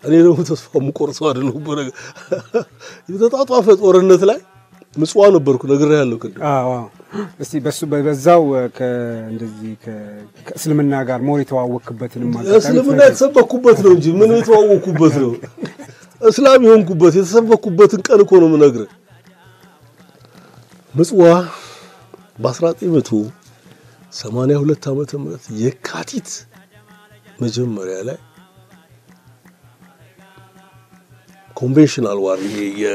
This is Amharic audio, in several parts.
እኔ ደግሞ ተስፋ የምቆርሰው አይደለሁም። በነገር የተጣጧፈ ጦርነት ላይ ምጽዋ ነበርኩ ነግሬሃለሁ ቅድም። አዎ አዎ። እስቲ በሱ በዛው እንደዚህ ከእስልምና ጋር ሞር የተዋወቅክበትንም አጋጣሚ እስልምና ትነግረኝ። የተሰበኩበት ነው እንጂ ምን የተዋወቅኩበት ነው? እስላም የሆንኩበት የተሰበኩበትን ቀን እኮ ነው የምነግርህ። ምጽዋ በ1982 ዓመተ ምህረት የካቲት መጀመሪያ ላይ ኮንቬንሽናል ዋር ይሄ የ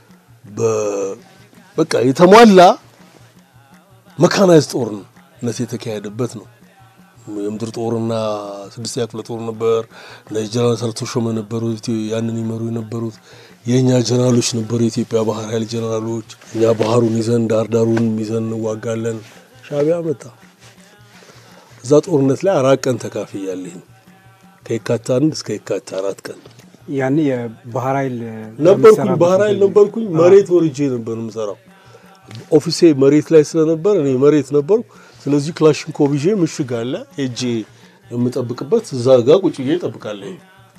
በ- በቃ የተሟላ መካናይዝ ጦርነት የተካሄደበት ነው። የምድር ጦርና ስድስተኛ ክፍለ ጦር ነበር። እነ ጀነራል ሰርተሾመ ነበሩ ኢትዮ- ያንን ይመሩ የነበሩት የእኛ ጀነራሎች ነበሩ፣ የኢትዮጵያ ባህር ኃይል ጀነራሎች። እኛ ባህሩን ይዘን ዳርዳሩን ይዘን እንዋጋለን። ሻዕቢያ መጣ። እዛ ጦርነት ላይ አራት ቀን ተካፍያለሁ። ከየካቲት አንድ እስከ የካቲት አራት ቀን ያኔ የባህር ኃይል ነበርኩኝ። በምትሰራበት ባህር ኃይል ጊዜ ነበርኩኝ። መሬት ወርጄ ነበር የምሰራው። ኦፊሴ መሬት ላይ ስለነበር እኔ መሬት ነበርኩ። ስለዚህ ክላሽንኮቭ ይዤ ምሽግ አለ ሄጄ የምጠብቅበት እዛ ጋ ቁጭ ብዬ እጠብቃለሁ።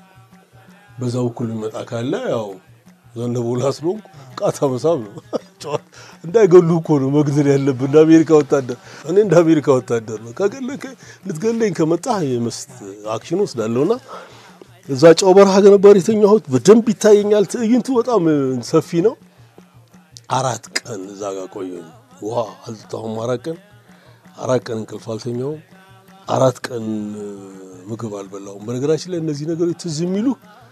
በዛ በኩል የሚመጣ ካለ ያው ዘነበላ ስለሆንኩ ቃታ መሳብ ነው። ጨዋታ እንዳይገሉ እኮ ነው መግደል ያለብን እንደ አሜሪካ ወታደር። እኔ እንደ አሜሪካ ወታደር ነው። ከገለከ ልትገለኝ ከመጣህ የመስት አክሽን ወስዳለሁና እዛ ጨው በረሃ ነበር የተኛሁት። በደንብ ይታየኛል። ትዕይንቱ በጣም ሰፊ ነው። አራት ቀን እዛ ጋር ቆየሁ። ውሃ አልጠጣሁም። አራት ቀን አራት ቀን እንቅልፍ አልተኛውም። አራት ቀን ምግብ አልበላሁም። በነገራችን ላይ እነዚህ ነገሮች ትዝ የሚሉ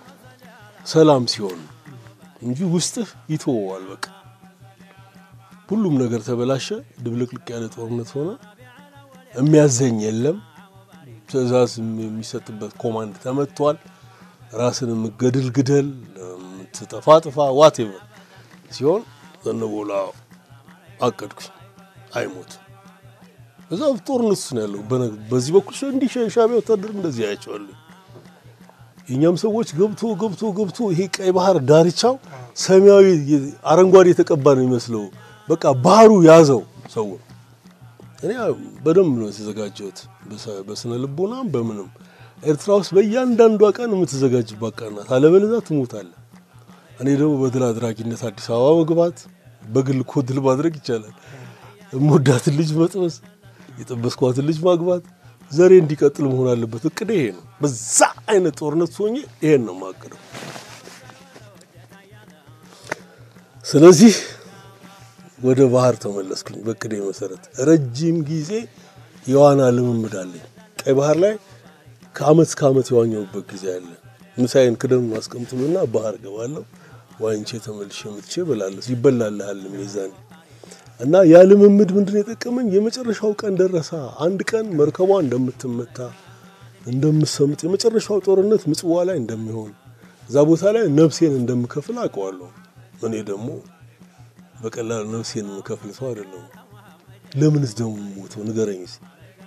ሰላም ሲሆን እንጂ ውስጥህ ይተወዋል። በቃ ሁሉም ነገር ተበላሸ። ድብልቅልቅ ያለ ጦርነት ሆነ። የሚያዘኝ የለም። ትዕዛዝ የሚሰጥበት ኮማንድ ተመቷል። ራስን የምገድል ግደል፣ የምትጠፋ ጥፋ፣ ዋቴቨር ሲሆን ዘነበላ አቀድኩ። አይሞት እዛ ጦርነት ውስጥ ነው ያለው። በነ- በዚህ በኩል ሸ- እንዲህ ሸ- ሻዕቢያ ወታደር እንደዚህ ያያቸዋለሁ። የእኛም ሰዎች ገብቶ ገብቶ ገብቶ ይሄ ቀይ ባህር ዳርቻው ሰማያዊ የ- አረንጓዴ የተቀባ ነው የሚመስለው። በቃ ባህሩ ያዘው ሰው እኔ በደንብ ነው የተዘጋጀሁት፣ በሰ- በስነ ልቦናም በምንም። ኤርትራ ውስጥ በእያንዳንዷ ቀን የምትዘጋጅባት ቀን ናት፣ አለበለዚያ ትሞታለህ። እኔ ደግሞ በድል አድራጊነት አዲስ አበባ መግባት፣ በግል እኮ ድል ማድረግ ይቻላል። የምወዳትን ልጅ መጥበስ፣ የጠበስኳትን ልጅ ማግባት፣ ዘሬ እንዲቀጥል መሆን አለበት። እቅዴ ይሄ ነው። በዛ አይነት ጦርነት ሆኜ ይሄን ነው የማቅደው። ስለዚህ ወደ ባህር ተመለስኩኝ። በቅዴ መሰረት ረጅም ጊዜ የዋና ልምምድ አለኝ። ቀይ ባህር ላይ ከአመት እስከ አመት የዋኘሁበት ጊዜ አለ። ምሳዬን ክደም ማስቀምጥሉና ባህር ገባለሁ። ዋኝቼ ተመልሼ መጥቼ እበላለሁ። ይበላልሃል ሚዛን እና ያ ልምምድ ምንድን ነው የጠቀመኝ? የመጨረሻው ቀን ደረሳ። አንድ ቀን መርከቧ እንደምትመታ እንደምሰምጥ፣ የመጨረሻው ጦርነት ምጽዋ ላይ እንደሚሆን እዛ ቦታ ላይ ነፍሴን እንደምከፍል አውቀዋለሁ። እኔ ደግሞ በቀላል ነፍሴን የምከፍል ሰው አይደለሁም። ለምንስ ደግሞ ሞተው ንገረኝ እስኪ።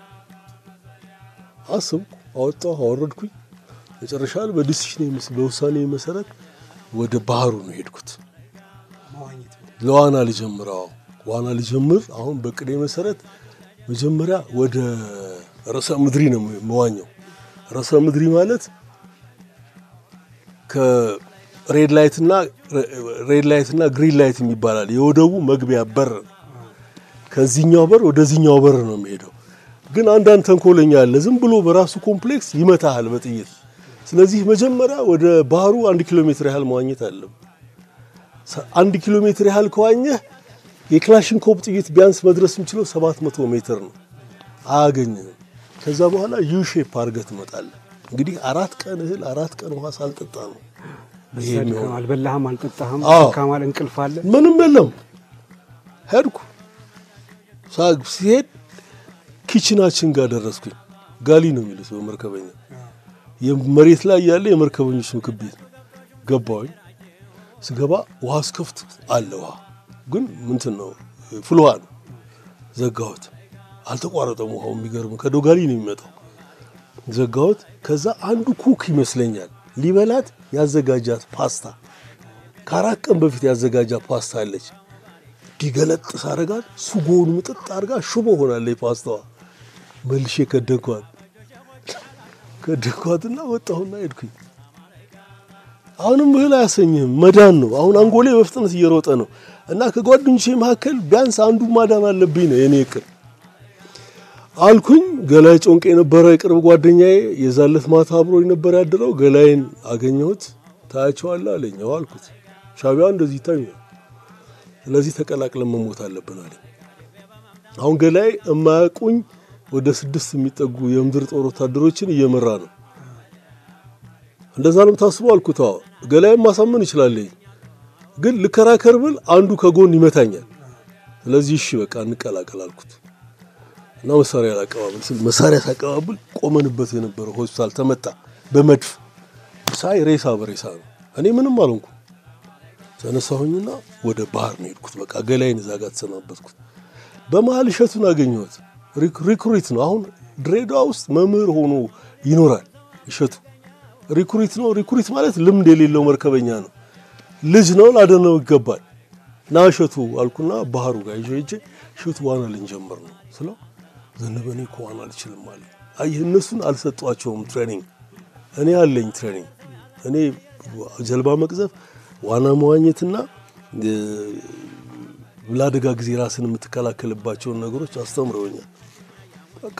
አስብኩ፣ አወጣሁ፣ አወረድኩኝ። መጨረሻ ላይ በዲሲሽን በውሳኔ መሰረት ወደ ባህሩ ነው ሄድኩት። ለዋና ልጀምረው ዋና ልጀምር። አሁን በቅዴ መሰረት መጀመሪያ ወደ ርዕሰ ምድሪ ነው መዋኘው። ርዕሰ ምድሪ ማለት ከሬድ ላይት እና ሬድ ላይት እና ግሪን ላይት የሚባላል የወደቡ መግቢያ በር ነው። ከዚህኛው በር ወደዚህኛው በር ነው የሚሄደው። ግን አንዳንድ ተንኮለኛ አለ፣ ዝም ብሎ በራሱ ኮምፕሌክስ ይመታሃል በጥይት። ስለዚህ መጀመሪያ ወደ ባህሩ አንድ ኪሎ ሜትር ያህል መዋኘት አለብህ። አንድ ኪሎ ሜትር ያህል ከዋኘህ የክላሽንኮቭ ጥይት ቢያንስ መድረስ የሚችለው ሰባት መቶ ሜትር ነው። አያገኝህም። ከዛ በኋላ ዩ ሼፕ አድርገህ ትመጣለህ። እንግዲህ አራት ቀን እህል አራት ቀን ውሃ ሳልጠጣ ነው ይሄ በዛ የሚሆነው። ድካም አልበላህም፣ አልጠጣህም፣ አዎ። ካማል እንቅልፍ አለ። ምንም የለም። ሄድኩ ሳ- ሲሄድ ኪችናችን ጋር ደረስኩኝ። ጋሊ ነው የሚሉት በመርከበኛ የመሬት ላይ ያለ የመርከበኞች ምግብ ቤት ነው። ገባሁኝ። ስገባ ውሃ እስከፍት አለ ውሃ ግን ምንትን ነው ፍል ውሃ ነው። ዘጋሁት። አልተቋረጠም ውሃው። የሚገርም ከዶጋሊ ነው የሚመጣው። ዘጋሁት። ከዛ አንዱ ኩክ ይመስለኛል ሊበላት ያዘጋጃት ፓስታ ከአራት ቀን በፊት ያዘጋጃት ፓስታ አለች። እንዲገለጥ ሳረጋት ሱጎውን ምጥጥ አድርጋ ሽቦ ሆናለች ፓስታዋ። መልሼ ከደንኳት ከደንኳትና ወጣሁና ሄድኩኝ። አሁንም እህል አያሰኝህም፣ መዳን ነው። አሁን አንጎሌ በፍጥነት እየሮጠ ነው እና ከጓደኞቼ መካከል ቢያንስ አንዱ ማዳን አለብኝ ነው የኔ እቅድ አልኩኝ። ገላይ ጮንቄ የነበረ የቅርብ ጓደኛዬ የዛለት ማታ አብሮ ነበር ያደረው። ገላይን አገኘሁት። ታያቸዋለህ አለኝ። አዎ አልኩት። ሻቢያ እንደዚህ ይታኛል። ስለዚህ ተቀላቅለን መሞት አለብን አለኝ። አሁን ገላይ የማያውቁኝ ወደ ስድስት የሚጠጉ የምድር ጦር ወታደሮችን እየመራ ነው። እንደዛ ነው የምታስበው አልኩት። አዎ ገላይም ማሳመን ይችላለኝ፣ ግን ልከራከር ብል አንዱ ከጎን ይመታኛል። ስለዚህ እሺ በቃ እንቀላቀል አልኩት እና መሳሪያ ላቀባብል ስል መሳሪያ ሳቀባብል ቆመንበት የነበረው ሆስፒታል ተመታ በመድፍ ሳይ ሬሳ በሬሳ ነው። እኔ ምንም አልሆንኩ። ተነሳሁኝና ወደ ባህር ነው የሄድኩት። በቃ ገላይን እዛ ጋር ተሰናበትኩት። በመሀል እሸቱን አገኘሁት። ሪክሩት ነው። አሁን ድሬዳዋ ውስጥ መምህር ሆኖ ይኖራል እሸቱ። ሪክሩት ነው። ሪክሩት ማለት ልምድ የሌለው መርከበኛ ነው። ልጅ ነው፣ ላደነው ይገባል። ና እሸቱ አልኩና ባህሩ ጋር ይዤ ሄጄ እሸቱ ዋና ልንጀምር ነው ስለው ዘነበ እኔ እኮ ዋና አልችልም አለ። አየህ እነሱን አልሰጧቸውም ትሬኒንግ፣ እኔ አለኝ ትሬኒንግ። እኔ ጀልባ መቅዘፍ፣ ዋና መዋኘትና ለአደጋ ጊዜ ራስን የምትከላከልባቸውን ነገሮች አስተምረውኛል። በቃ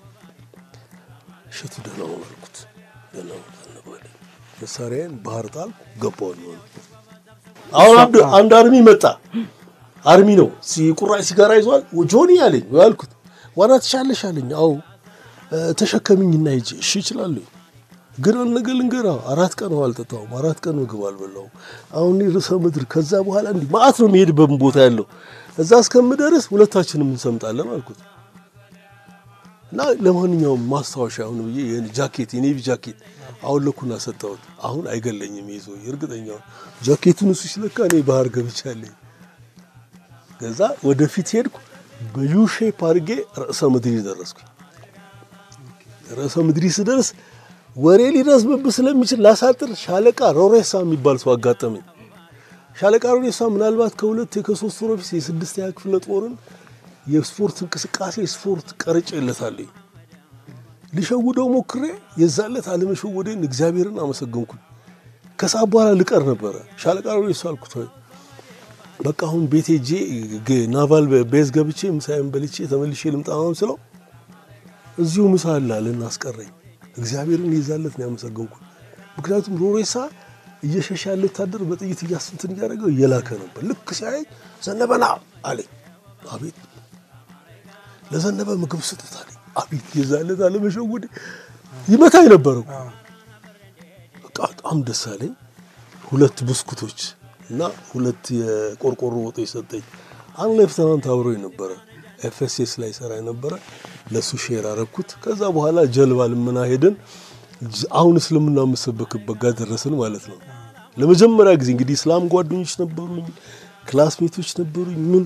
እሸቱ ደህና ሁን አልኩት። ደህና ሁን ዘነበ አለኝ። መሳሪያዬን ባህር ጣልኩ፣ ገባሁ ነው። አሁን አንድ አርሚ መጣ። አርሚ ነው፣ ቁራጭ ሲጋራ ይዟል። ጆኒ አለኝ አልኩት ዋና ትሻለሽ አለኝ። አዎ ተሸከሚኝና ሂጅ። እሺ እችላለሁ፣ ግን አንድ ነገር ልንገርህ፣ አራት ቀን ውሃ አልጠጣሁም፣ አራት ቀን ምግብ አልበላሁም። አሁን ርዕሰ ምድር ከዛ በኋላ እንዲህ ማአት ነው የሚሄድበት ቦታ ያለው እዛ እስከምደርስ ሁለታችንም እንሰምጣለን አልኩት እና ለማንኛውም ማስታወሻ አሁን ብዬ ጃኬት የኔቪ ጃኬት አሁን ለኩና ሰጠሁት። አሁን አይገለኝም ይዞ እርግጠኛ ጃኬቱን እሱ ሲለካ እኔ ባህር ገብቻለኝ። ከዛ ወደፊት ሄድኩ። በዩ ሼፕ አድርጌ ርዕሰ ምድሪ ደረስኩ። ርዕሰ ምድሪ ስደርስ ወሬ ሊረዝምብህ ስለሚችል ላሳጥር፣ ሻለቃ ሮሬሳ የሚባል ሰው አጋጠመኝ። ሻለቃ ሮሬሳ ምናልባት ከሁለት ከሶስት ወር በፊት የስድስተኛ ክፍለ ጦርን የስፖርት እንቅስቃሴ ስፖርት ቀርጬ የለታለኝ ሊሸውደው ሞክሬ የዛለት አለመሸወዴን እግዚአብሔርን አመሰገንኩኝ። ከሰዓት በኋላ ልቀር ነበረ። ሻለቃ ሮሬሳ አልኩት በቃ አሁን ቤቴ ጄ ናቫል ቤዝ ገብቼ ምሳዬን በልቼ ተመልሼ ልምጣ ምናምን ስለው እዚሁ ምሳ አለ አለና አስቀረኝ። እግዚአብሔርን ይዛለት ነው ያመሰገንኩ። ምክንያቱም ሮሬሳ እየሸሻ ያለ ወታደር በጥይት እያስንትን እያደረገው እየላከ ነበር። ልክ ሲያየኝ ዘነበና አለኝ። አቤት ለዘነበ ምግብ ስጡት አለኝ። አቤት የዛለት አለመሸወዴ ይመታኝ ነበረው። በቃ በጣም ደስ አለኝ። ሁለት ብስኩቶች እና ሁለት የቆርቆሮ ወጦች ሰጠኝ። አንድ ሌፍተናንት አብሮኝ ነበረ፣ ኤፍኤስኤስ ላይ ሰራ ነበረ። ለሱ ሼር አረኩት። ከዛ በኋላ ጀልባ ልመና ሄደን አሁን እስልምና የምሰበክበት ጋር ደረስን ማለት ነው። ለመጀመሪያ ጊዜ እንግዲህ እስላም ጓደኞች ነበሩኝ፣ ክላስሜቶች ነበሩኝ። ምን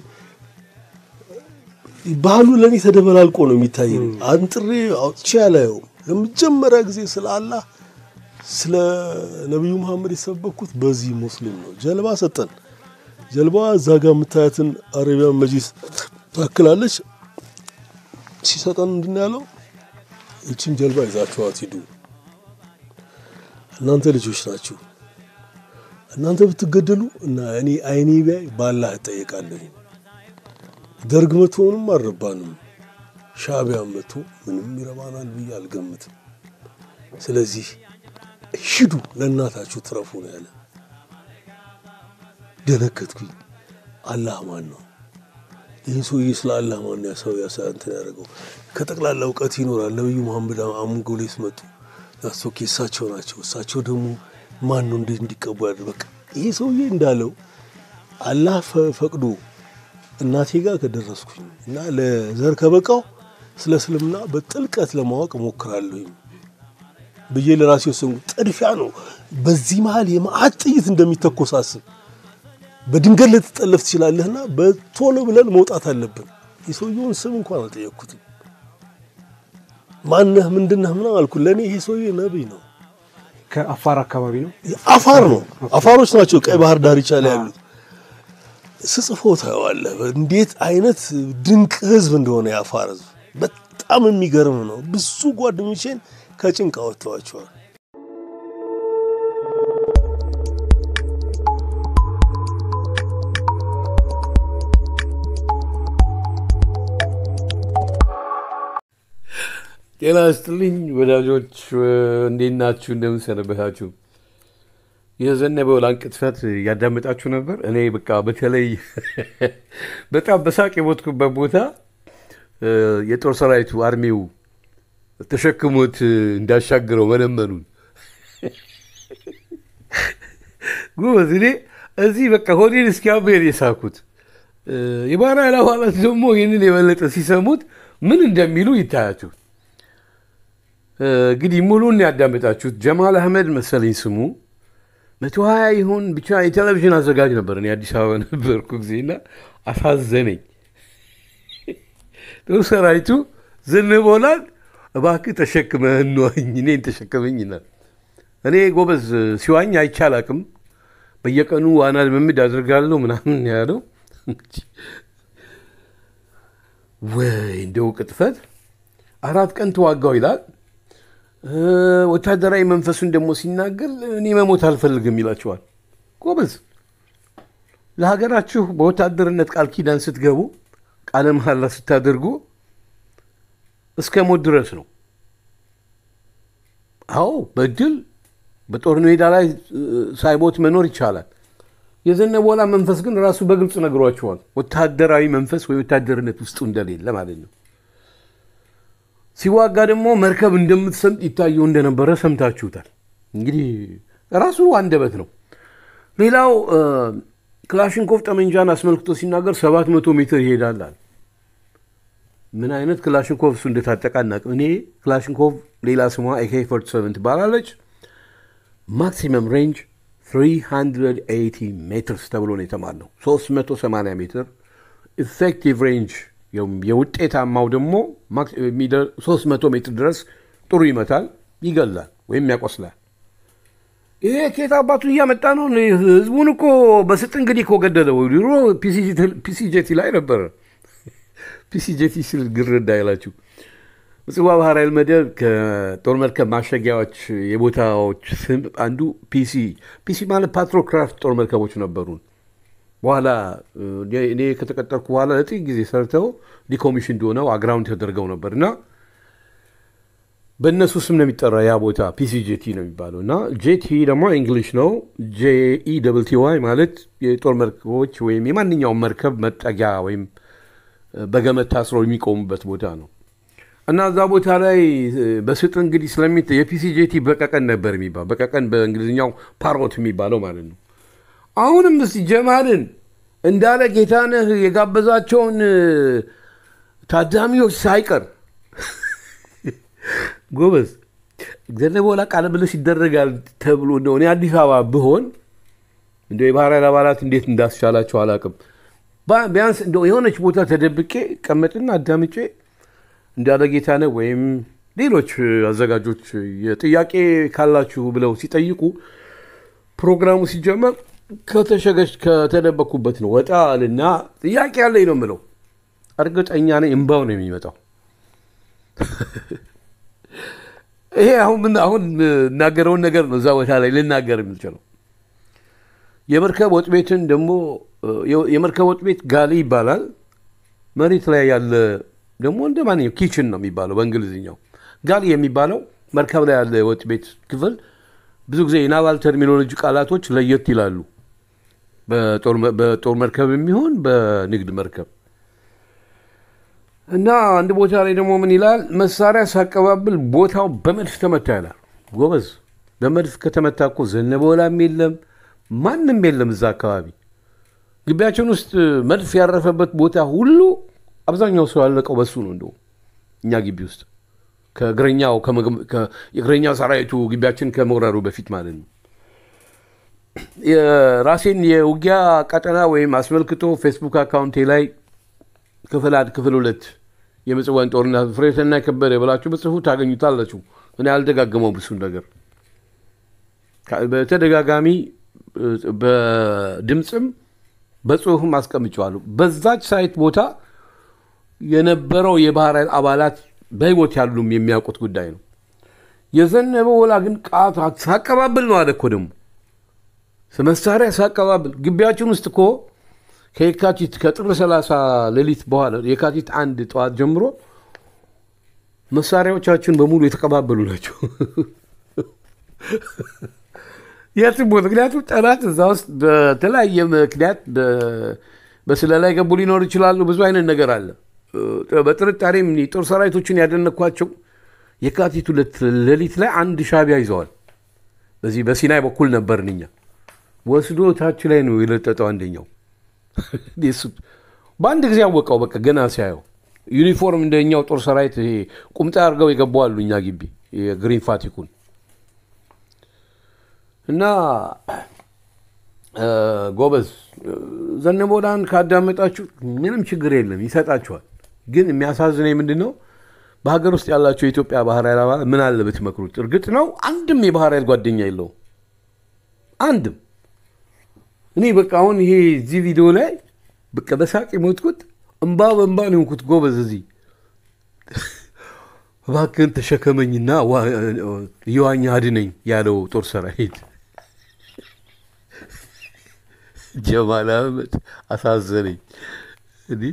ባህሉ ለእኔ ተደበላልቆ ነው የሚታየኝ። አንጥሬ አውጥቼ አላየውም። ለመጀመሪያ ጊዜ ስለ አላህ ስለ ነቢዩ መሐመድ የሰበኩት በዚህ ሙስሊም ነው። ጀልባ ሰጠን። ጀልባ እዛ ጋር የምታያትን አረቢያን መጅሊስ ታክላለች። ሲሰጠን ምንድን ያለው ይችን ጀልባ ይዛችኋት ሂዱ፣ እናንተ ልጆች ናችሁ። እናንተ ብትገደሉ እና እኔ አይኔ ቢያይ ባላህ እጠየቃለሁ። ደርግ መቶንም አልረባንም፣ ሻዕቢያን መቶ ምንም ይረባናል ብዬ አልገምትም። ስለዚህ ሂዱ ለእናታችሁ ትረፉ ነው ያለ። ደነገጥኩኝ። አላህ ማን ነው? ይህ ሰውዬ ስለ አላህ ማን ነው ሰው እንትን ያደረገው? ከጠቅላላ እውቀት ይኖራል። ነቢዩ መሐመድ አሙንጎሌስ መጡ። ኦኬ እሳቸው ናቸው። እሳቸው ደግሞ ማን ነው እንዴት እንዲቀቡ ያደ በቃ ይህ ሰውዬ እንዳለው አላህ ፈቅዶ እናቴ ጋር ከደረስኩኝ እና ለዘር ከበቃው ስለ እስልምና በጥልቀት ለማወቅ እሞክራለሁኝ ብዬ ለራሴ ወሰንኩ። ጥድፊያ ነው። በዚህ መሀል የመዓት ጥይት እንደሚተኮስ አስብ። በድንገት ልትጠለፍ ትችላለህና በቶሎ ብለን መውጣት አለብን። የሰውየውን ስም እንኳን አልጠየቅኩትም። ማነህ ምንድነህ ምናምን አልኩ። ለእኔ ይሄ ሰውዬ ነቢይ ነው። ከአፋር አካባቢ ነው። አፋር ነው። አፋሮች ናቸው ቀይ ባህር ዳርቻ ላይ ያሉት። ስጽፎ ታየዋለህ እንዴት አይነት ድንቅ ህዝብ እንደሆነ የአፋር ህዝብ በጣም የሚገርም ነው። ብዙ ጓደኞቼን ከጭንቅ አወጥተዋቸዋል። ጤና ይስጥልኝ ወዳጆች፣ እንዴት ናችሁ? እንደምን ሰነበታችሁ? የዘነበው ላን ቅጥፈት እያዳመጣችሁ ነበር። እኔ በቃ በተለይ በጣም በሳቅ የሞትኩበት ቦታ የጦር ሰራዊቱ አርሚው ተሸክሞት እንዳሻግረው መለመኑን ጎበዝ። እኔ እዚህ በቃ ሆዴን እስኪያብር የሳኩት የባህር ኃይል አባላት ደግሞ ይህንን የበለጠ ሲሰሙት ምን እንደሚሉ ይታያችሁ። እንግዲህ ሙሉን ያዳመጣችሁት ጀማል አህመድ መሰለኝ ስሙ መቶ ሀያ ይሁን ብቻ የቴሌቪዥን አዘጋጅ ነበር። እኔ አዲስ አበባ ነበርኩ ጊዜና አሳዘነኝ። ጦር ሰራዊቱ ዝንቦላል እባክህ ተሸክመህ እንዋኝ እኔን ተሸከመኝ ይላል። እኔ ጎበዝ ሲዋኝ አይቻል አቅም በየቀኑ ዋና ልምምድ አድርጋለሁ ምናምን ያለው ወይ እንደው ቅጥፈት አራት ቀን ተዋጋው ይላል። ወታደራዊ መንፈሱን ደግሞ ሲናገር እኔ መሞት አልፈልግም ይላቸዋል። ጎበዝ ለሀገራችሁ በወታደርነት ቃል ኪዳን ስትገቡ ቃለ መሐላ ስታደርጉ እስከ ሞት ድረስ ነው። አዎ በድል በጦር ሜዳ ላይ ሳይሞት መኖር ይቻላል። የዘነበወላ መንፈስ ግን ራሱ በግልጽ ነግሯቸዋል። ወታደራዊ መንፈስ ወይ ወታደርነት ውስጡ እንደሌለ ማለት ነው። ሲዋጋ ደግሞ መርከብ እንደምትሰምጥ ይታየው እንደነበረ ሰምታችሁታል። እንግዲህ ራሱ አንደበት ነው። ሌላው ክላሽንኮቭ ጠመንጃን አስመልክቶ ሲናገር ሰባት መቶ ሜትር ይሄዳል አለ። ምን አይነት ክላሽንኮቭ እሱ እንደታጠቀ አናውቅም። እኔ ክላሽንኮቭ ሌላ ስሟ ኤኬ 47 ትባላለች። ማክሲመም ሬንጅ 380 ሜትርስ ተብሎ ነው የተማርነው። 380 ሜትር ኢፌክቲቭ ሬንጅ የውጤታማው ደግሞ 300 ሜትር ድረስ ጥሩ ይመታል፣ ይገላል ወይም ያቆስላል። ይሄ ኬት አባቱ እያመጣ ነው። ህዝቡን እኮ በስጥ እንግዲህ እኮ ገደለው። ድሮ ፒሲጄቲ ላይ ነበረ። ፒሲጄቲ ስል ግር እንዳይላችሁ ምጽዋ ባህር ኃይል መደብ ከጦር መርከብ ማሸጊያዎች የቦታዎች ስም አንዱ ፒሲ ፒሲ ማለት ፓትሮክራፍት ጦር መርከቦች ነበሩን። በኋላ እኔ ከተቀጠርኩ በኋላ ለጥቂት ጊዜ ሰርተው ዲኮሚሽን እንደሆነው አግራውንድ ተደርገው ነበር እና በእነሱ ስም ነው የሚጠራ ያ ቦታ ፒሲ ጄቲ ነው የሚባለው እና ጄቲ ደግሞ እንግሊሽ ነው። ጄኢ ደብል ቲ ዋይ ማለት የጦር መርከቦች ወይም የማንኛውም መርከብ መጠጊያ ወይም በገመድ ታስረው የሚቆሙበት ቦታ ነው እና እዛ ቦታ ላይ በስጥ እንግዲህ ስለሚ የፒሲ ጄቲ በቀቀን ነበር የሚባለው በቀቀን በእንግሊዝኛው ፓሮት የሚባለው ማለት ነው። አሁንም እስቲ ጀማልን እንዳለ ጌታነህ የጋበዛቸውን ታዳሚዎች ሳይቀር ጎበዝ ዘነበወላ ቃለ ምልልስ ይደረጋል ተብሎ እንደው እኔ አዲስ አበባ ብሆን እንደ የባህር ኃይል አባላት እንዴት እንዳስቻላቸው አላውቅም። ቢያንስ እንደው የሆነች ቦታ ተደብቄ ቀመጥና አዳምጬ እንዳለ ጌታነህ ወይም ሌሎች አዘጋጆች የጥያቄ ካላችሁ ብለው ሲጠይቁ ፕሮግራሙ ሲጀመር ከተሸገች ከተደበኩበት ነው ወጣ አልና ጥያቄ ያለኝ ነው የምለው። እርግጠኛ ነኝ እምባው ነው የሚመጣው። ይሄ አሁን ምን አሁን እናገረውን ነገር ነው እዛ ቦታ ላይ ልናገር የምችለው። የመርከብ ወጥ ቤትን ደግሞ የመርከብ ወጥ ቤት ጋሊ ይባላል። መሬት ላይ ያለ ደግሞ እንደ ማንኛው ኪችን ነው የሚባለው በእንግሊዝኛው። ጋሊ የሚባለው መርከብ ላይ ያለ የወጥ ቤት ክፍል ብዙ ጊዜ የናቫል ተርሚኖሎጂ ቃላቶች ለየት ይላሉ። በጦር መርከብ የሚሆን በንግድ መርከብ እና አንድ ቦታ ላይ ደግሞ ምን ይላል? መሳሪያ ሳቀባብል ቦታው በመድፍ ተመታ ይላል። ጎበዝ፣ በመድፍ ከተመታ እኮ ዘነበወላም የለም ማንም የለም እዛ አካባቢ። ግቢያችን ውስጥ መድፍ ያረፈበት ቦታ ሁሉ አብዛኛው ሰው ያለቀው በሱ ነው። እንደው እኛ ግቢ ውስጥ ከእግረኛው የእግረኛ ሰራዊቱ ግቢያችን ከመውረሩ በፊት ማለት ነው። የራሴን የውጊያ ቀጠና ወይም አስመልክቶ ፌስቡክ አካውንቴ ላይ ክፍል አንድ ክፍል ሁለት የምጽዋን ጦርነት ፍሬተና ከበደ ብላችሁ በጽፉ ታገኙታላችሁ። እኔ አልደጋገመው ብሱን ነገር በተደጋጋሚ በድምፅም በጽሁፍም አስቀምጨዋለሁ። በዛች ሳይት ቦታ የነበረው የባህር ኃይል አባላት በህይወት ያሉም የሚያውቁት ጉዳይ ነው። የዘነበ ወላ ግን ቃታ ሳቀባብል ነው አለ እኮ ደግሞ መሳሪያ ሳቀባብል ግቢያችን ውስጥ እኮ ከየካቲት ከጥር 30 ሌሊት በኋላ የካቲት አንድ ጠዋት ጀምሮ መሳሪያዎቻችን በሙሉ የተቀባበሉ ናቸው። የትም ቦታ ምክንያቱም ጠላት እዛ ውስጥ በተለያየ ምክንያት በ- በስለላ የገቡ ሊኖሩ ይችላሉ። ብዙ አይነት ነገር አለ። እ፣ በጥርጣሬም የጦር ሰራዊቶችን ያደነኳቸው የካቲት ሁለት ሌሊት ላይ አንድ ሻቢያ ይዘዋል። በዚህ በሲናይ በኩል ነበርን እኛ። ወስዶ ታች ላይ ነው የለጠጠው አንደኛው። እሱ በአንድ ጊዜ አወቀው። በቃ ገና ሲያየው ዩኒፎርም እንደኛው ጦር ሰራዊት ይሄ ቁምጣ አድርገው የገቡ አሉ እኛ ግቢ የግሪን ፋቲኩን እና እ፣ ጎበዝ እ፣ ዘነበወርቅን ካዳመጣችሁ ምንም ችግር የለም ይሰጣችኋል። ግን የሚያሳዝነኝ ምንድን ነው በሀገር ውስጥ ያላቸው የኢትዮጵያ ባህር ኃይል አባላት ምን አለ ብትመክሩት። እርግጥ ነው አንድም የባህር ኃይል ጓደኛ የለውም አንድም። እኔ በቃ አሁን ይሄ እዚህ ቪዲዮ ላይ በቃ በሳቅ የሞትኩት እምባ በእምባ ነው የሆንኩት። ጎበዝ እዚህ እባክህን ተሸከመኝና ዋ- እየዋኘ አድነኝ ያለው ጦር ሰራዊት ጀማል አህመድ አሳዘነኝ። እንዲህ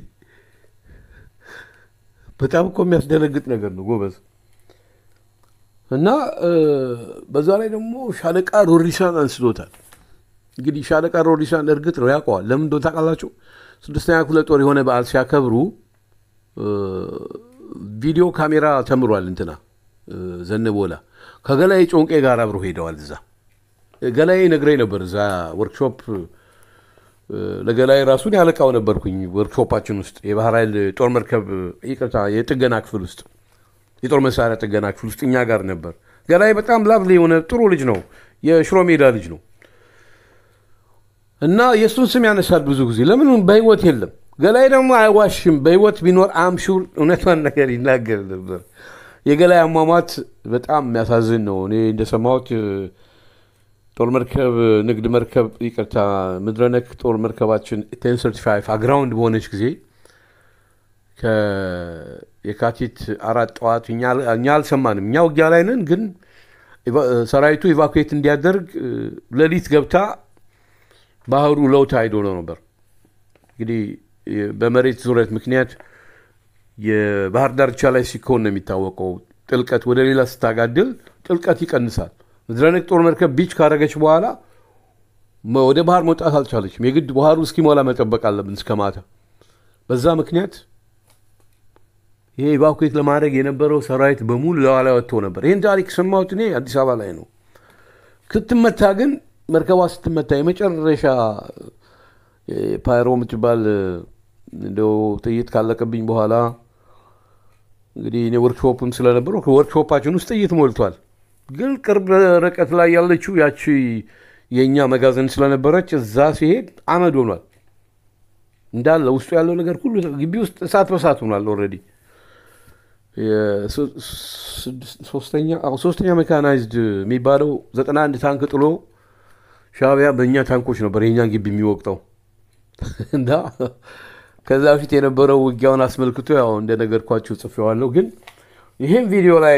በጣም እኮ የሚያስደነግጥ ነገር ነው ጎበዝ። እና እ፣ በዛ ላይ ደግሞ ሻለቃ ሮሪሳን አንስቶታል። እንግዲህ ሻለቃ ሮሪሳን እርግጥ ነው ያውቀዋል። ለምን እንደሆነ ታውቃላችሁ? ስድስተኛ ክፍለ ጦር የሆነ በዓል ሲያከብሩ እ፣ ቪዲዮ ካሜራ ተምሯል። እንትና እ፣ ዘነበወላ ከገላይ ጮንቄ ጋር አብሮ ሄደዋል። እዛ ገላይ ነግረኝ ነበር። እዛ ወርክሾፕ እ፣ ለገላይ ራሱን ያለቃው ነበርኩኝ ወርክሾፓችን ውስጥ የባህር ኃይል ጦር መርከብ ይቅርታ፣ የጥገና ክፍል ውስጥ የጦር መሳሪያ ጥገና ክፍል ውስጥ እኛ ጋር ነበር። ገላይ በጣም ላቭሊ የሆነ ጥሩ ልጅ ነው። የሽሮ ሜዳ ልጅ ነው እና የእሱን ስም ያነሳል ብዙ ጊዜ። ለምን በህይወት የለም። ገላይ ደግሞ አይዋሽም። በህይወት ቢኖር አምሹር እውነቷን ነገር ይናገር ነበር። የገላይ አሟሟት በጣም የሚያሳዝን ነው። እኔ እንደሰማሁት እ፣ ጦር መርከብ ንግድ መርከብ ይቅርታ፣ ምድረነክ ጦር መርከባችን ቴን ሰርቲ ፋይቭ አግራውንድ በሆነች ጊዜ ከየካቲት አራት ጠዋት እኛ እኛ አልሰማንም። እኛ ውጊያ ላይ ነን፣ ግን ኢቫ- ሰራዊቱ ኢቫኩዌት እንዲያደርግ እ፣ ሌሊት ገብታ ባህሩ ለውጥ አይዶ ነው ነበር። እንግዲህ የ- በመሬት ዙረት ምክንያት የባህር ዳርቻ ላይ ሲኮን ነው የሚታወቀው። ጥልቀት ወደ ሌላ ስታጋድል ጥልቀት ይቀንሳል። ምድረነክ ጦር መርከብ ቢች ካረገች በኋላ መ- ወደ ባህር መውጣት አልቻለችም። የግድ ባህሩ እስኪሞላ መጠበቅ አለብን እስከ ማታ። በዛ ምክንያት ይሄ ኢቫኩዌት ለማድረግ የነበረው ሰራዊት በሙሉ ለኋላ ወጥቶ ነበር። ይህን ታሪክ ሰማሁት እኔ አዲስ አበባ ላይ ነው። ስትመታ ግን መርከቧ ስትመታ የመጨረሻ እ፣ ፓይሮ የምትባል እ፣ እንደው ጥይት ካለቀብኝ በኋላ እንግዲህ እኔ ወርክሾፕም ስለነበረ ወርክሾፓችን ውስጥ ጥይት ሞልቷል። ግን ቅርብ ርቀት ላይ ያለችው ያቺ የእኛ መጋዘን ስለነበረች እዛ ሲሄድ አመድ ሆኗል። እንዳለ ውስጡ ያለው ነገር ሁሉ ግቢ ውስጥ እሳት በሳት ሆኗል። ኦልሬዲ የሶ- ስድስት- ሶስተኛ አዎ፣ ሶስተኛ ሜካናይዝድ የሚባለው ዘጠና አንድ ታንክ ጥሎ ሻዕቢያ በእኛ ታንኮች ነበር የእኛን ግቢ የሚወቅጠው እና ከዛ በፊት የነበረው ውጊያውን አስመልክቶ ያው እንደነገርኳችሁ ጽፌዋለሁ። ግን ይህም ቪዲዮ ላይ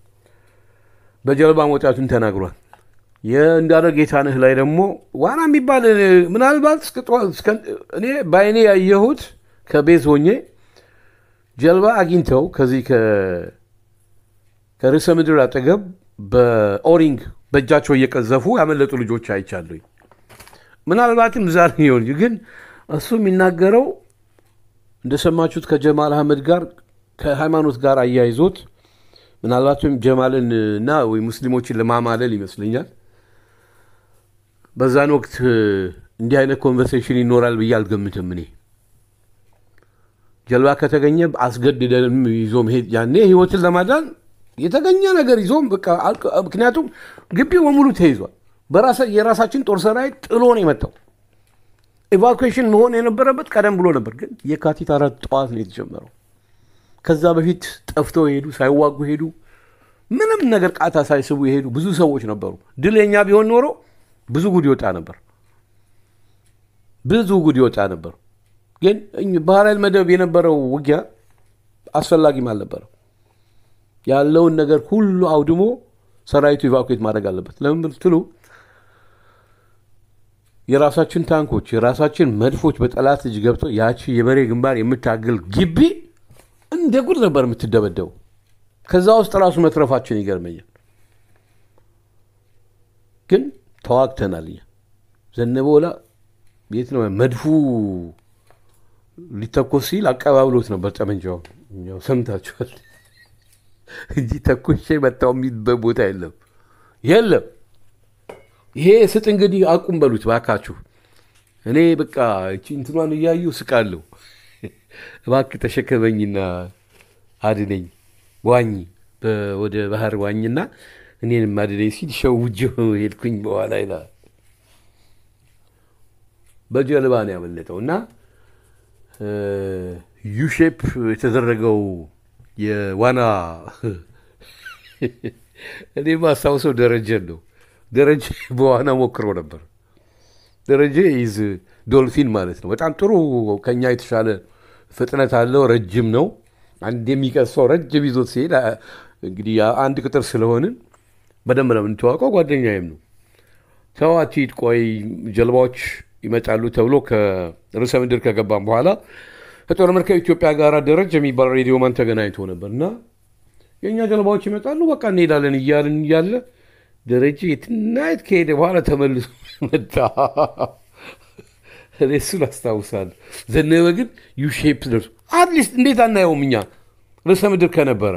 በጀልባ መውጣቱን ተናግሯል። የእንዳለ ጌታነህ ላይ ደግሞ ዋና የሚባል እ፣ ምናልባት እስከ ጠዋት- እስከ- እኔ በአይኔ ያየሁት ከቤት ሆኜ ጀልባ አግኝተው ከዚህ ከ- ከርዕሰ ምድር አጠገብ በኦሪንግ በእጃቸው እየቀዘፉ ያመለጡ ልጆች አይቻለኝ። ምናልባትም ዛሬ ይሆን ግን እሱ የሚናገረው እንደሰማችሁት ከጀማል አህመድ ጋር ከሃይማኖት ጋር አያይዞት ምናልባትም ጀማልን እና ወይ ሙስሊሞችን ለማማለል ይመስለኛል። በዛን ወቅት እንዲህ አይነት ኮንቨርሴሽን ይኖራል ብዬ አልገምትም። እኔ ጀልባ ከተገኘ አስገድደንም ይዞ መሄድ ያኔ ህይወትን ለማዳን የተገኘ ነገር ይዞም በቃ አልቅ- ምክንያቱም ግቢው በሙሉ ተይዟል። በራሳ- የራሳችን ጦር ሰራዊት ጥሎ ነው የመጣው። ኤቫኩዌሽን መሆን የነበረበት ቀደም ብሎ ነበር፣ ግን የካቲት አራት ጠዋት ነው የተጀመረው። ከዛ በፊት ጠፍተው የሄዱ ሳይዋጉ ሄዱ። ምንም ነገር ቃታ ሳይስቡ የሄዱ ብዙ ሰዎች ነበሩ። ድል የኛ ቢሆን ኖሮ ብዙ ጉድ ይወጣ ነበር። ብዙ ጉድ ይወጣ ነበር። ግን እኝ- ባህር ኃይል መደብ የነበረው ውጊያ አስፈላጊም አልነበረም። ያለውን ነገር ሁሉ አውድሞ ሰራዊቱ ኢቫኩዌት ማድረግ አለበት። ለምን ብትሉ የራሳችን ታንኮች የራሳችን መድፎች በጠላት እጅ ገብተው ያቺ የበሬ ግንባር የምታግል ግቢ እንደ ጉድ ነበር የምትደበደቡ። ከዛ ውስጥ ራሱ መትረፋችን ይገርመኛል። ግን ተዋግተናል። እኛ ዘነበወላ የት ነው መድፉ ሊተኮስ ሲል አቀባብሎት ነበር ጠመንጃውን። ያው ሰምታችኋል እንጂ ተኩሼ መታው የሚልበት ቦታ የለም የለም። ይሄ ስጥ እንግዲህ አቁም በሉት ባካችሁ። እኔ በቃ እቺ እንትኗን እያዩ ስቃለሁ። እባክህ ተሸከመኝና አድነኝ፣ ዋኝ ወደ ባህር ዋኝና እኔንም አድነኝ ሲል ሸውጄው ሄድኩኝ። በኋላ ይላል በጀልባ ነው ያመለጠው እና ዩሼፕ የተደረገው የዋና እኔ ማስታውሰው ደረጀን ነው። ደረጀ በዋና ሞክሮ ነበር። ደረጀ ይዝ ዶልፊን ማለት ነው። በጣም ጥሩ ከኛ የተሻለ ፍጥነት አለው። ረጅም ነው። አንድ የሚቀሰው ረጅም ይዞት ሲሄድ እንግዲህ አንድ ቁጥር ስለሆንን በደንብ ነው የምንተዋውቀው። ጓደኛዬም ነው። ተው አትሂድ፣ ቆይ ጀልባዎች ይመጣሉ ተብሎ ከርዕሰ ምድር ከገባም በኋላ ከጦር መርከብ ኢትዮጵያ ጋር ደረጀ የሚባል ሬዲዮ ማን ተገናኝቶ ነበር እና የእኛ ጀልባዎች ይመጣሉ፣ በቃ እንሄዳለን እያልን እያለ ደረጀ የትናየት ከሄደ በኋላ ተመልሶ መጣ። እኔ እሱን አስታውሳለሁ። ዘነበ ግን ዩሼፕ ደርሶ አትሊስት እንዴት አናየውም እኛ ርዕሰ ምድር ከነበረ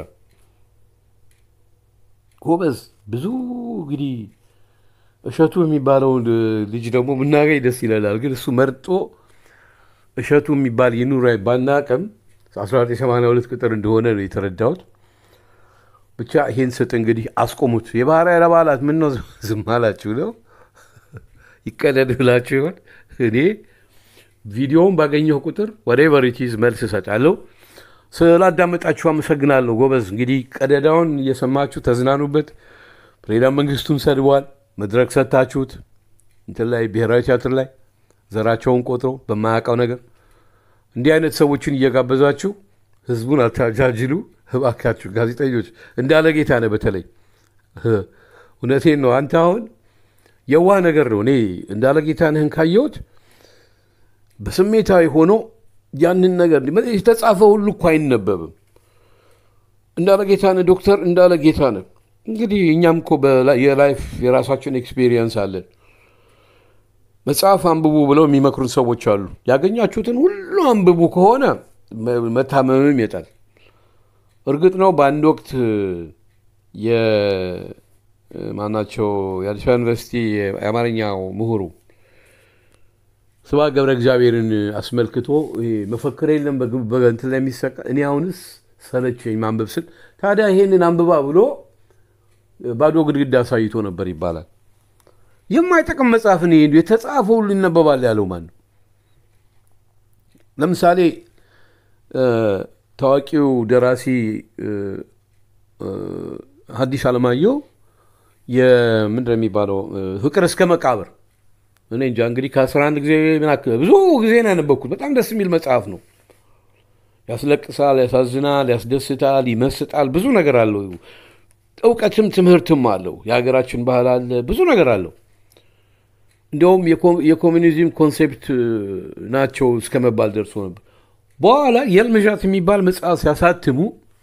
ጎበዝ። ብዙ እንግዲህ እሸቱ የሚባለውን ልጅ ደግሞ ብናገኝ ደስ ይለናል። ግን እሱ መርጦ እሸቱ የሚባል ይኑር ባናቅም 1982 ቁጥር እንደሆነ ነው የተረዳሁት። ብቻ ይሄን ስጥ እንግዲህ አስቆሙት። የባህር ኃይል አባላት ምን ነው ዝም አላችሁ ነው ይቀደድ ብላችሁ ይሆን? እኔ ቪዲዮውን ባገኘሁ ቁጥር ወደ ቨሪቲዝ መልስ እሰጣለሁ። ስላዳመጣችሁ አመሰግናለሁ። ጎበዝ እንግዲህ ቀደዳውን እየሰማችሁ ተዝናኑበት። ፕሬዚዳንት መንግስቱን ሰድቧል። መድረክ ሰጥታችሁት እንትን ላይ ብሔራዊ ቲያትር ላይ ዘራቸውን ቆጥሮ በማያውቀው ነገር እንዲህ አይነት ሰዎችን እየጋበዛችሁ ህዝቡን አታጃጅሉ እባካችሁ። ጋዜጠኞች እንዳለ ጌታ ነህ በተለይ እውነቴን ነው። አንተ አሁን የዋህ ነገር ነው። እኔ እንዳለ ጌታነህን ካየሁት በስሜታዊ ሆኖ ያንን ነገር የተጻፈ ሁሉ እኮ አይነበብም። እንዳለ ጌታነህ ዶክተር እንዳለ ጌታነህ እንግዲህ እኛም እኮ የላይፍ የራሳችን ኤክስፔሪየንስ አለን። መጽሐፍ አንብቡ ብለው የሚመክሩን ሰዎች አሉ። ያገኛችሁትን ሁሉ አንብቡ ከሆነ መታመምም ይመጣል። እርግጥ ነው በአንድ ወቅት የማናቸው የአዲስ አበባ ዩኒቨርሲቲ የአማርኛው ምሁሩ ስብሐት ገብረ እግዚአብሔርን አስመልክቶ መፈክር የለም በእንትን ላይ የሚሰቃ እኔ አሁንስ ሰለቸኝ ማንበብ ስል ታዲያ ይሄንን አንብባ ብሎ ባዶ ግድግዳ አሳይቶ ነበር ይባላል። የማይጠቅም መጽሐፍን ይሄ የተጻፈ ሁሉ ይነበባል ያለው ማን ነው? ለምሳሌ ታዋቂው ደራሲ ሐዲስ ዓለማየሁ የምንድን ነው የሚባለው ፍቅር እስከ መቃብር እኔ እንጃ እንግዲህ ከአስራ አንድ ጊዜ ምናክል ብዙ ጊዜ ነው ያነበብኩት። በጣም ደስ የሚል መጽሐፍ ነው። ያስለቅሳል፣ ያሳዝናል፣ ያስደስታል፣ ይመስጣል። ብዙ ነገር አለው። እውቀትም ትምህርትም አለው። የሀገራችን ባህል አለ፣ ብዙ ነገር አለው። እንዲያውም የኮሚኒዝም ኮንሴፕት ናቸው እስከ መባል ደርሶ ነበር። በኋላ የልምዣት የሚባል መጽሐፍ ሲያሳትሙ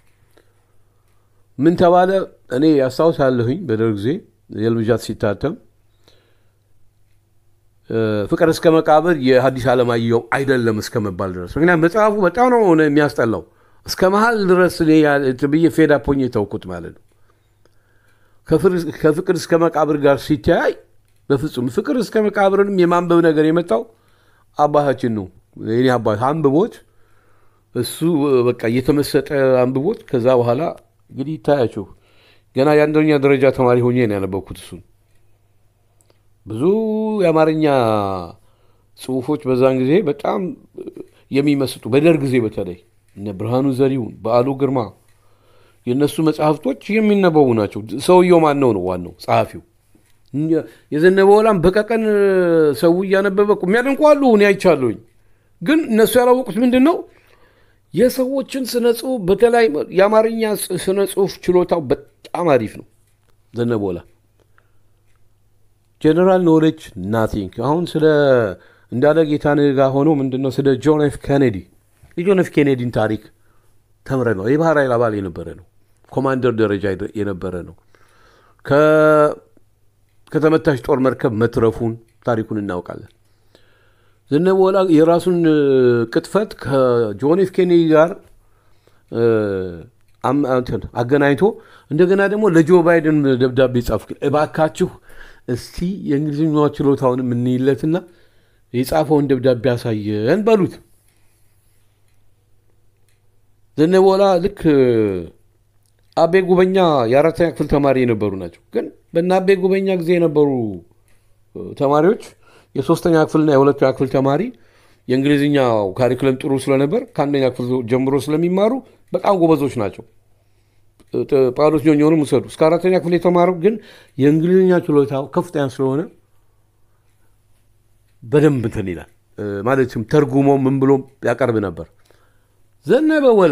ምን ተባለ? እኔ ያስታውሳለሁኝ በደርግ ጊዜ የልምዣት ሲታተም ፍቅር እስከ መቃብር የሐዲስ ዓለማየሁ አይደለም እስከ መባል ድረስ። ምክንያቱም መጽሐፉ በጣም ነው የሚያስጠላው። እስከ መሀል ድረስ ብዬ ፌዳ ፖኝ ተውኩት ማለት ነው። ከፍቅር እስከ መቃብር ጋር ሲተያይ በፍጹም ፍቅር እስከ መቃብርንም የማንበብ ነገር የመጣው አባታችን ነው። የኔ አባት አንብቦት እሱ በቃ እየተመሰጠ አንብቦት ከዛ በኋላ እንግዲህ ይታያችሁ ገና የአንደኛ ደረጃ ተማሪ ሆኜ ነው ያነበብኩት እሱን። ብዙ የአማርኛ ጽሁፎች በዛን ጊዜ በጣም የሚመስጡ በደርግ ጊዜ በተለይ እነ ብርሃኑ ዘሪሁን፣ በዓሉ ግርማ የእነሱ መጽሐፍቶች የሚነበቡ ናቸው። ሰውየው ማን ነው ነው ዋናው ጸሐፊው። የዘነበ ወላም በቀቀን ሰው እያነበበ የሚያደንቁ አሉ፣ እኔ አይቻለሁኝ። ግን እነሱ ያላወቁት ምንድን ነው የሰዎችን ስነ ጽሁፍ በተለይ የአማርኛ ስነ ጽሁፍ ችሎታው በጣም አሪፍ ነው ዘነበ ወላ። ጀነራል ኖሌጅ ናቲንግ። አሁን ስለ እንዳለ ጌታነህ ጋር ሆኖ ምንድን ነው ስለ ጆን ኤፍ ኬኔዲ የጆን ኤፍ ኬኔዲን ታሪክ ተምረ ነው የባህር ኃይል አባል የነበረ ነው። ኮማንደር ደረጃ የነበረ ነው። ከተመታች ጦር መርከብ መትረፉን ታሪኩን እናውቃለን። ዘነበወላ የራሱን ቅጥፈት ከጆን ኤፍ ኬኔዲ ጋር አገናኝቶ እንደገና ደግሞ ለጆ ባይደን ደብዳቤ ጻፍ። እባካችሁ እስቲ የእንግሊዝኛ ችሎታውን የምንይለትና የጻፈውን ደብዳቤ ያሳየን በሉት። ዘነበወላ ልክ አቤ ጉበኛ የአራተኛ ክፍል ተማሪ የነበሩ ናቸው። ግን በእነ አቤ ጉበኛ ጊዜ የነበሩ ተማሪዎች የሶስተኛ ክፍልና የሁለተኛ ክፍል ተማሪ የእንግሊዝኛው ካሪክለም ጥሩ ስለነበር ከአንደኛ ክፍል ጀምሮ ስለሚማሩ በጣም ጎበዞች ናቸው። ጳውሎስ ኞኞንም ውሰዱ። እስከ አራተኛ ክፍል የተማረው ግን የእንግሊዝኛ ችሎታው ከፍተኛ ስለሆነ በደንብ እንትን ይላል። ማለትም ተርጉሞ ምን ብሎ ያቀርብ ነበር። ዘነበወላ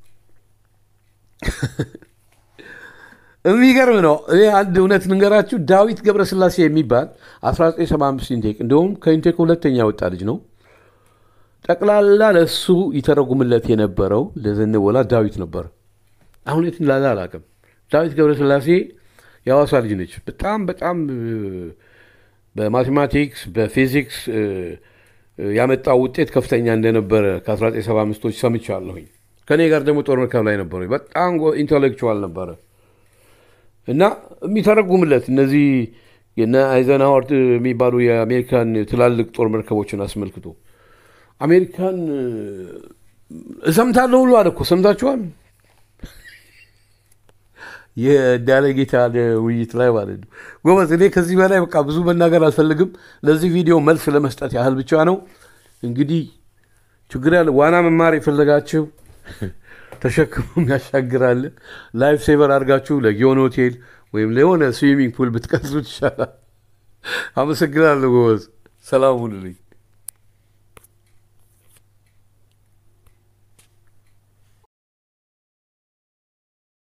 የሚገርም ነው። እኔ አንድ እውነት ልንገራችሁ። ዳዊት ገብረስላሴ የሚባል 1975 ኢንቴክ እንዲሁም ከኢንቴክ ሁለተኛ ወጣ ልጅ ነው። ጠቅላላ ለእሱ ይተረጉምለት የነበረው ለዘነበወላ ዳዊት ነበር። አሁን የት እንዳለ አላውቅም። ዳዊት ገብረስላሴ የሐዋሳ ልጅ ነች። በጣም በጣም በማቴማቲክስ በፊዚክስ ያመጣው ውጤት ከፍተኛ እንደነበረ ከ1975ቶች ሰምቻለሁኝ። ከእኔ ጋር ደግሞ ጦር መርከብ ላይ ነበረ። በጣም ኢንቴሌክቹዋል ነበረ እና የሚተረጉምለት እነዚህ የነ አይዘንሃወር የሚባሉ የአሜሪካን ትላልቅ ጦር መርከቦችን አስመልክቶ አሜሪካን እሰምታለሁ ሁሉ አለ እኮ ሰምታችኋል። የዳለ ጌታ ውይይት ላይ ማለት ነው። ጎበዝ፣ እኔ ከዚህ በላይ በቃ ብዙ መናገር አልፈልግም። ለዚህ ቪዲዮ መልስ ለመስጠት ያህል ብቻ ነው። እንግዲህ ችግር ያለ ዋና መማር የፈለጋችሁ ተሸክሞም ያሻግራል። ላይፍ ሴቨር አድርጋችሁ ለጊዮን ሆቴል ወይም ለሆነ ስዊሚንግ ፑል ብትቀርጹት ይሻላል። አመሰግናለሁ ጎበዝ። ሰላም ሁኑልኝ።